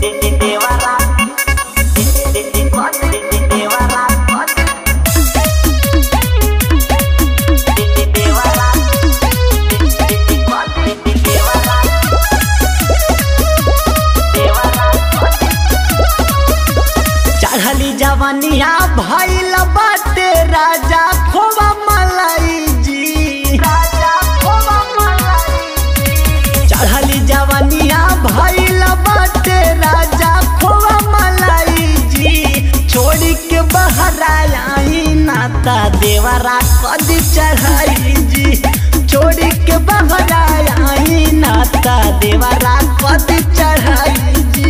चढ़ली जवनिया भैल बाटे राजा खोबा मलाई जी चढ़ली जवनिया भैल बाटे राजा खोबा मलाई जी छोड़ी के बहराई नाता देवरा कद चढ़ाई जी छोड़ी के बहराई नाता देवरा कद चढ़ाई जी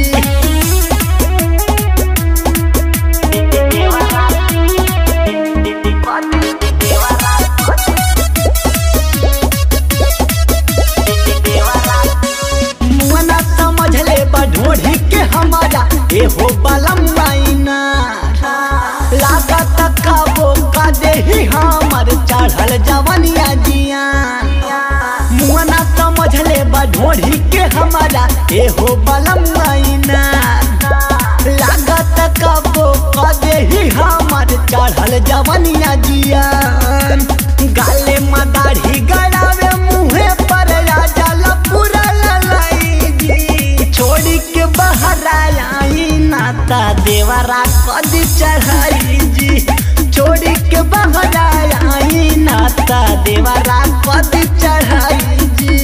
मुअना समझ ले बढ़ोढ़ी के हमारा एहो बलम माइना लागत कबो का देही हमर चढ़ल जवनिया जिया मुअना समझ ले बढ़ोढ़ी के हमारा एहो बलम माइना लागत कबो का देही हमर चढ़ल जवनिया जिया गाले मदारी गड़ावे मुहे पर जल पूरा ललाई जी छोड़ी के बाहर आई नाता देवरा कद चढ़ाई जी छोड़ी के बाहर आई नाता देवरा कद चढ़ाई जी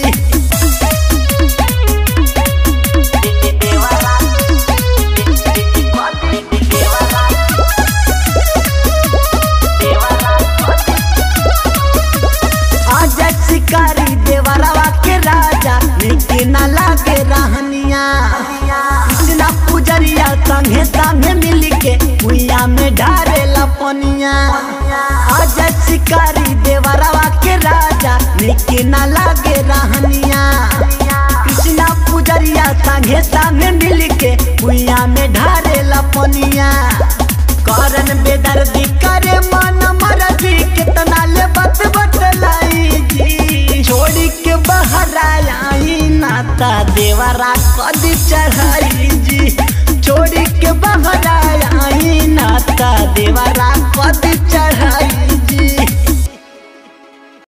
आज शिकारी देवरवा के राजा निके न लागे रहनिया कृष्णा पुजरिया संगे संगे मिल के कुइया में ढारे लपनिया आज शिकारी देवरवा के राजा निके न लागे रहनिया कृष्णा पुजरिया संगे संगे मिल के कुइया में ढारे लपनिया करन बेदर्दी करे मन मरदी कितना ले बत बतलाई जी छोड़ी के बाहर आई नाता देवरा कद चढ़ाई जी छोड़ी के बाहर आई नाता देवरा कद चढ़ाई